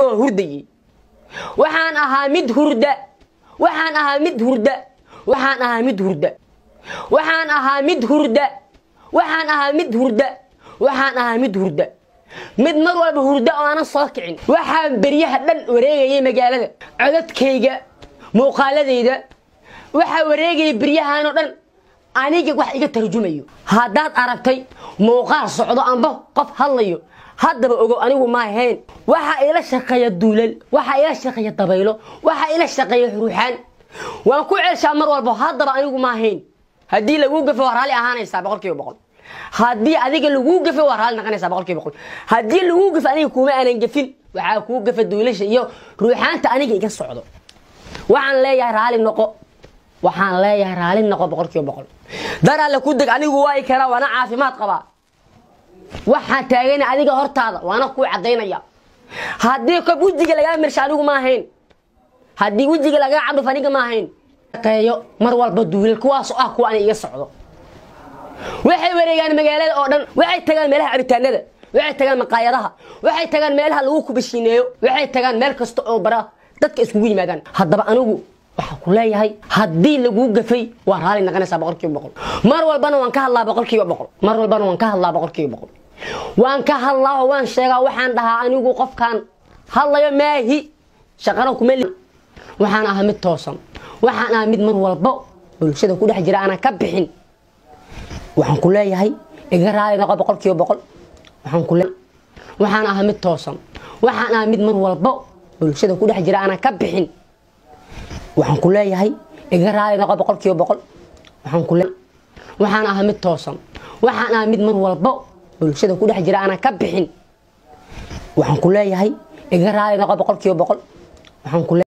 oo hurdayey waxaan ahaa mid hurda waxaan ahaa mid hurda waxaan ahaa mid hurda waxaan ahaa mid hurda waxaan ahaa mid hurda waxaan ahaa mid hurda mid mar walba hurda oo aanan soo kicin waxaan beryaha dhan wareegayay magaalada codadkayga muuqaaladayda waxaa wareegaya beryahanoo dhan aniga wax iga tarjumayo haddaad aragtay muuqaal socdo amba qof hadlayo haddaba ogo anigu ma ahayn waxaa ila shaqeeya duulal waxaa ila shaqeeya dabaylo waxaa ila shaqeeya ruuxaan waan ku celshaa mar walba haddaba anigu ma ahayn haddii laguu gafo waa raalli ahaanaysaa boqol kiiba boqol haddii adiga laguu gafo waa raalli noqonaysaa boqol kiiba boqol haddii laguu gafo aniga kuma aanan gafin waxaa kuu gafa duulasha iyo ruuxaanta aniga iga socdo waxaan leeyahay raalli noqo waxaan leeyahay raalli noqo boqol kiiba boqol dar alle ku deg anigu waay karaa waana caafimaad qabaa waxaan taagana adiga hortaada waana kuu cadaynaya haddii kob wejiga lagaa mirsha anigu ma ahayn haddii wejiga lagaa cadhuf aniga ma ahayn qeeyo mar walba duulal kuwaasoo ah kuwa ani iga socdo waxay wareegaan magaalada oo dhan waxay tagaan meelaha cabitaanada waxay tagaan maqaayadaha waxay tagaan meelaha lagu kubashiineeyo waxay tagaan meel kasta oo bara dadka iskugu yimaadaan haddaba anigu waxaa ku leeyahay haddii laguu gafay waa raalli noqonaysaa boqol kiiba boqol mar walbana waan ka hadlaa boqol kiiba boqol mar walbana waan ka hadlaa boqol kiiba boqol waan ka hadlaa oo waan sheegaa waxaan dhahaa anigu qofkaan hadlayo maahi shaqana kuma li waxaan ahaa mid toosan waxaan ahaa mid mar walbo bulshada ku dhex jira aanan ka bixin waxaan ku leeyahay iga raali noqo boqol kiiba boqol waxaan ku waxaan ahaa mid toosan waxaan ahaa mid mar walbo bulshada ku dhex jira aanan ka bixin waxaan ku leeyahay iga raali noqo boqol kiiba boqol waxaan ku waxaan ahaa mid toosan waxaan ahaa mid mar walbo bulshada ku dhex jira aanan ka bixin waxaan ku leeyahay iga raali noqo boqol kiiba boqol waxaan ku